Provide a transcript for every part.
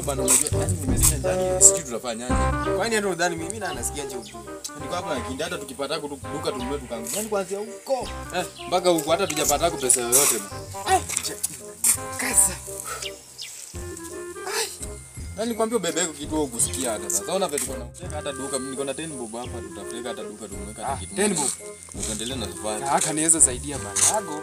bana unajua yani nimesikia ndani sijui tutafanyaje. Kwani hata udhani mimi na nasikia nje ujue. Niko hapa na kindi hata tukipata ku duka tununue tukangu. Yaani kuanzia huko eh mpaka huko hata tujapata ku pesa yoyote. bana. Kasa. Yaani nikwambia bebe yako kitu wewe kusikia hata sasa. Unaona vitu kuna hata duka mimi niko na 10 bob hapa tutafika hata duka tununue hata Ah, kitu. 10 bob. Tuendelee na safari. Haka niweza saidia banago.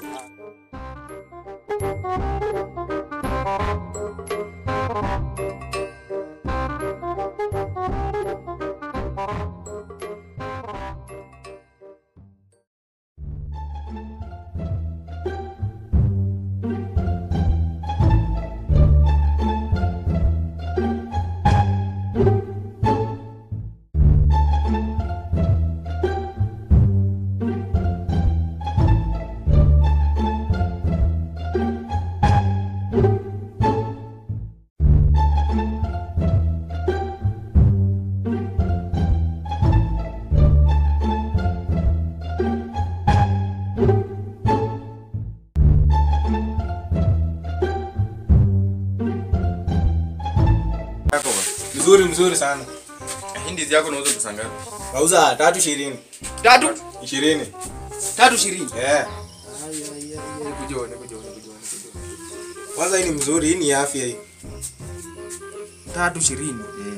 Mzuri mzuri sana. Hindi zako unauza pesa ngapi? Nauza tatu ishirini. Tatu. Ishirini. Tatu ishirini. Eh. Kujione, kujione, kujione, kujione. Kwanza hii ni mzuri, hii ni afya hii. Tatu ishirini.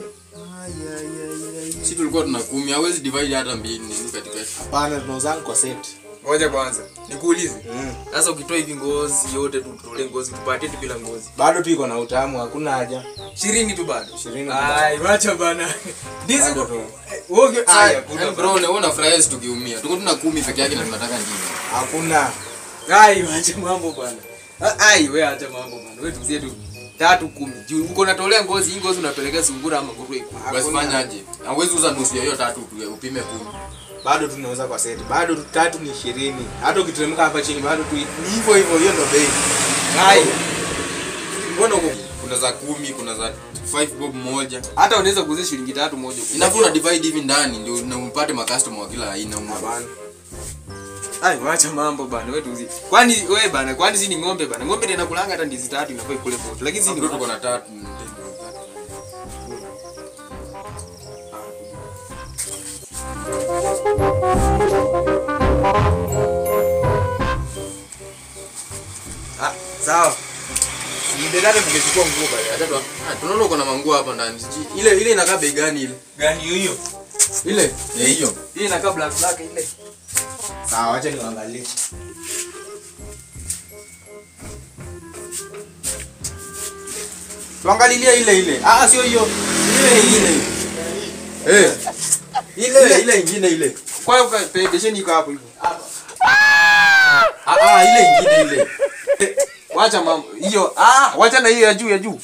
Si tulikuwa tuna kumi, hawezi divide hata mbili nini katikati. Hapana, tunauzanga kwa set. Ngoja kwanza. Nikuulize. Mm. Sasa ukitoa hivi ngozi yote tutolee ngozi tupatie tu bila ngozi. Bado tu iko na utamu, hakuna haja. Ishirini tu bado. Ishirini. Ai, wacha bana. Ndizi Bado tu. Woge. Aya, Yaani kuna bro, na wewe unafurahia sisi tukiumia. Tuko tuna kumi peke yake na tunataka nyingine. Hakuna. Ai, wacha mambo bana. Ah, Ai, wewe acha mambo bana. Wewe tuzie tu tatu kumi. Juu uko unatolea ngozi, hii ngozi unapelekea sungura ama nguruwe. Basi fanyaje? Hawezi uza nusu ya hiyo tatu tu, upime kumi. Bado tunauza kwa set. Bado tu tatu ni ishirini. Hata ukiteremka hapa chini bado tu ni hivyo hivyo, hiyo ndo bei. Ai, Mbona huko kuna za kumi, kuna za 5 bob moja. hata unaweza kuuzia shilingi tatu moja. Inafaa una divide hivi ndani ndio na upate macustomer wa kila aina. Hapana. Ai, wacha mambo bana. Wewe tuzie. Kwani wewe bana, kwani si ni ng'ombe bana? Ng'ombe ndio inakulanga hata ndizi tatu inafaa ikule moja. Lakini si ni Ndio tuko na tatu. Ah, sawa. Ndio tungechukua nguo bana. Hata tu- ah, tunaona uko na manguo hapa ndani. Sijui- Ile ile inakaa bei gani ile? Gani hiyo hiyo? Ile eh hiyo. Hii inakaa black black ile. Sawa, acha niangalie. Tuangalilie ile ile. Ah, sio hiyo. Ile ile. Eh. Ile ile ingine ile. Kwa hiyo ka- besheni iko hapo hivyo. Ah ah ile ingine ile. Wacha mambo. Hiyo ah, wacha na hiyo ya juu ya juu.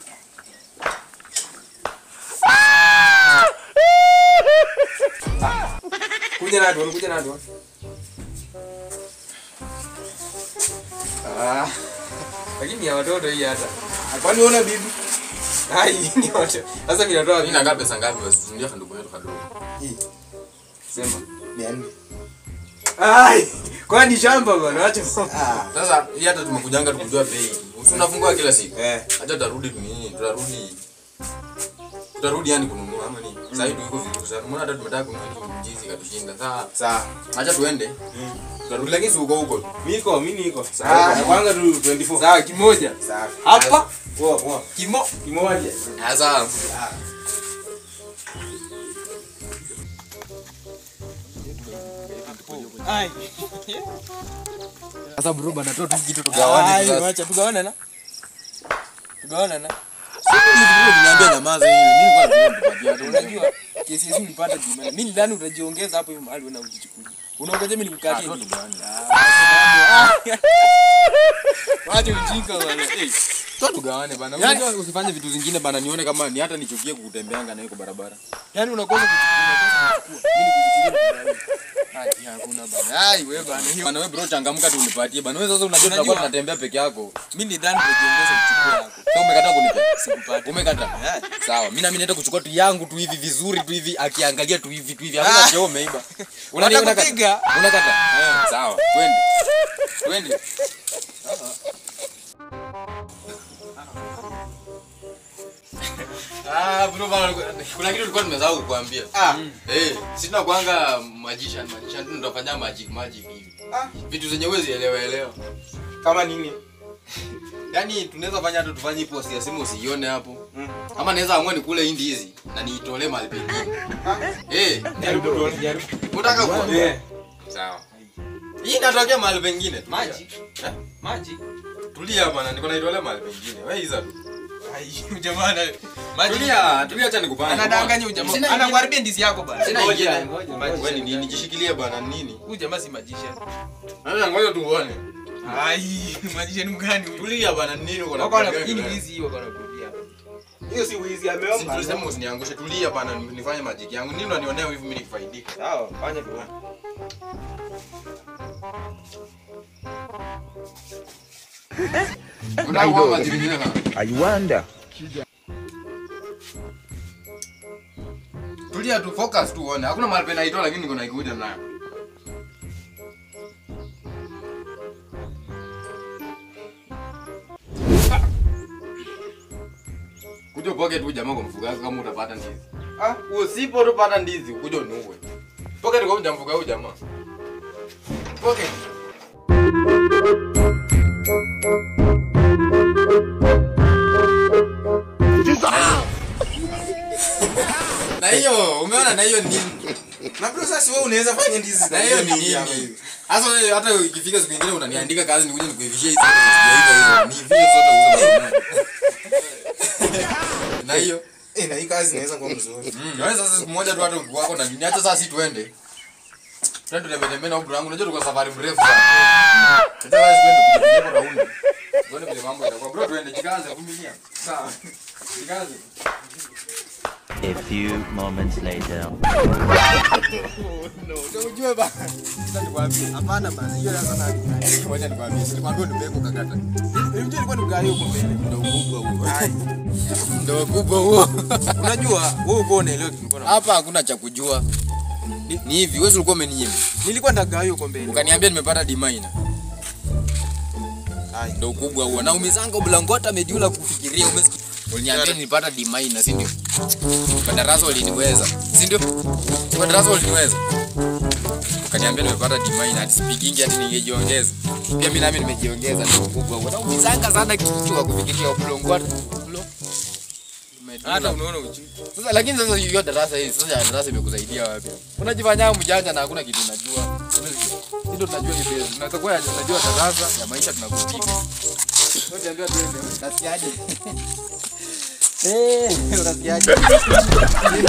Kuja na ndio, kuja na ndio. Ah. Lakini ya watoto hii hata. Kwani unaona bibi? Ai, ni watoto. Sasa mimi natoa Hii inakaa pesa ngapi basi? Ndio kandugu yetu kadogo. Hii sema. 400. Ai, kwani shamba bwana, acha mambo. Ah. Sasa hii hata tumekujanga tukujua bei. Usi unafungua kila siku. Eh. Acha tarudi nini? Tutarudi. Tutarudi yani kununua ama nini? Sasa hivi iko vizuri sana. Mbona hata tumetaka kununua mjizi katushinda. Sasa Sawa. acha tuende. Tutarudi lakini si uko huko. Miko, mimi niko. Sawa. Sawa. Kwanza tu 24. Sawa, kimoja. Sawa. Hapa Poa, poa. kimo. Kimoja. Sasa Ai. sasa bro bana toa tu kitu Ai, tugawane sasa. wacha tugawane na. Tugawane na. Niambia nyamaza hii. Mimi nilikuwa nakupatia tu. Unajua kesi hizi ulipata bima. Mimi ndani utajiongeza hapo hivi mahali wewe unajichukulia. Unaongoja mimi nikukatie. Ah, tugawane. Wacha ujinga bwana. Eh. Toa tugawane bana. Yaani- Unajua usifanye vitu zingine bana nione kama ni hata nichukie kukutembeanga nayo kwa barabara. Yaani unakosa kuchukua, unakosa kuchukua. Mimi nikuchukulie. Ai, hakuna bana. Ai, wewe bana. Hiyo Bana wewe bro changamka tu unipatie bana. Wewe sasa unajua Unajua- tunakuwa tunatembea peke yako. mimi ni ndani utajiongeza kuchukua yako. Sasa umekataa kunipa. Sikupata. Umekata. Eh. Sawa, mimi nami naenda kuchukua tu yangu tu hivi vizuri tu hivi akiangalia tu hivi tu hivi. Hakuna Ah. cheo umeiba. Unani Unataka unakata? kupiga? Unakata? Eh, sawa. Twende. Twende. Ah, bro bana kuna kitu tulikuwa tumesahau kukuambia. Ah. Eh, sisi tunakuanga magician magician tu tunafanya magic magic hivi. Ah. Vitu zenye huwezi elewa elewa. Kama nini? Yaani tunaweza fanya hata tufanye post ya simu usiione hapo. Mm. Ama naweza amua nikule hindi hizi na niitolee mahali pengine. Eh, Jaribu tuone, jaribu. unataka kuona? Eh. Sawa. Hii inatokea mahali pengine. Tulia. Magic. Eh? Magic. Tulia bwana, niko naitolea mahali pengine. Wewe hizo tu. Ai, jamaa na Magic. Tulia, tulia acha nikupange. Anadanganya huyu jamaa. Sina Anakuharibia ndizi yako bana. Sina Ngoja, ingine. ngoja, Wewe ngoja. ni nini? Jishikilie bwana nini? Huyu jamaa si magician. Sasa ngoja tuone. Ai, magician mgani huyu? Tulia bana nini uko na Wako na problem hii ni gani? wizi hiyo kana kurudia. Hiyo si wizi Si ameomba. tulisema usiniangushe, tulia bana nifanye majiki yangu. Nini unanionea hivi mimi nikifaidika? Sawa, fanya tu. Unataka kuwa majiki nyingine kana? I wonder. Tulia tu focus tu uone. Hakuna mahali pena itoa lakini niko naikuja nayo. Kuja upoke tu jamaa kwa mfugaji kama utapata ndizi. Ah, Usipo tupata ndizi kuja uniue. Pocket kwa mjamfuga huyu jamaa. Pocket. Na hiyo umeona na hiyo nini? na bro sasa wewe unaweza fanya ndizi Na hiyo ni nyingi hapa nini? hivi. Sasa wewe hata ikifika siku nyingine unaniandika kazi nikuje nikuivishie hizo hizo. Ni vile zote uzo. Na hiyo Eh, na hii kazi inaweza kuwa mzuri. Mm, wewe sasa siku moja tu hata wako na nini hata sasa si tuende. Twende tutembee tembee na ubro wangu. Unajua tuko safari mrefu sana. Hata wewe twende tupige raundi. Tuone vile mambo yatakuwa. Bro tuende jikaze vumilia. Sawa. Jikaze. A few moments later. Unajua ba. Sasa nikwambie. Hapana bana, hiyo sasa na. Ngoja nikwambie. Silikwambia unibebe ukakata. Unajua ilikuwa ni gari huko mbele. Ndio ukubwa huo. Ndio ukubwa huo. Unajua wewe uko unaelewa tulikuwa na. Hapa hakuna cha kujua. Ni, ni hivi, wewe ulikuwa umeninyima. Nilikuwa ndagawa huko mbele. Ukaniambia nimepata dimaina. Ndio ukubwa huo. Na umezanga blangota mediula kufikiria umesikia. Uliniambia nilipata dimaina, si ndio? Kwa darasa uliniweza, si ndio? Kwa darasa uliniweza. Ukaniambia nimepata dimaina, hadi speaking hadi ningejiongeza. Pia mimi nami nimejiongeza ndio ukubwa huo. Na umezanga sana kichwa kufikiria blangota. Hata unaona uchi. Sasa lakini sasa hiyo darasa hii sasa ya darasa imekusaidia wapi? Unajifanya mjanja na hakuna kitu unajua. Sisi ndo tunajua ni base. Unaweza kuwa unajua darasa ya maisha tunakupima. Wote ambia tuende. Unasikiaje? Eh, unasikiaje?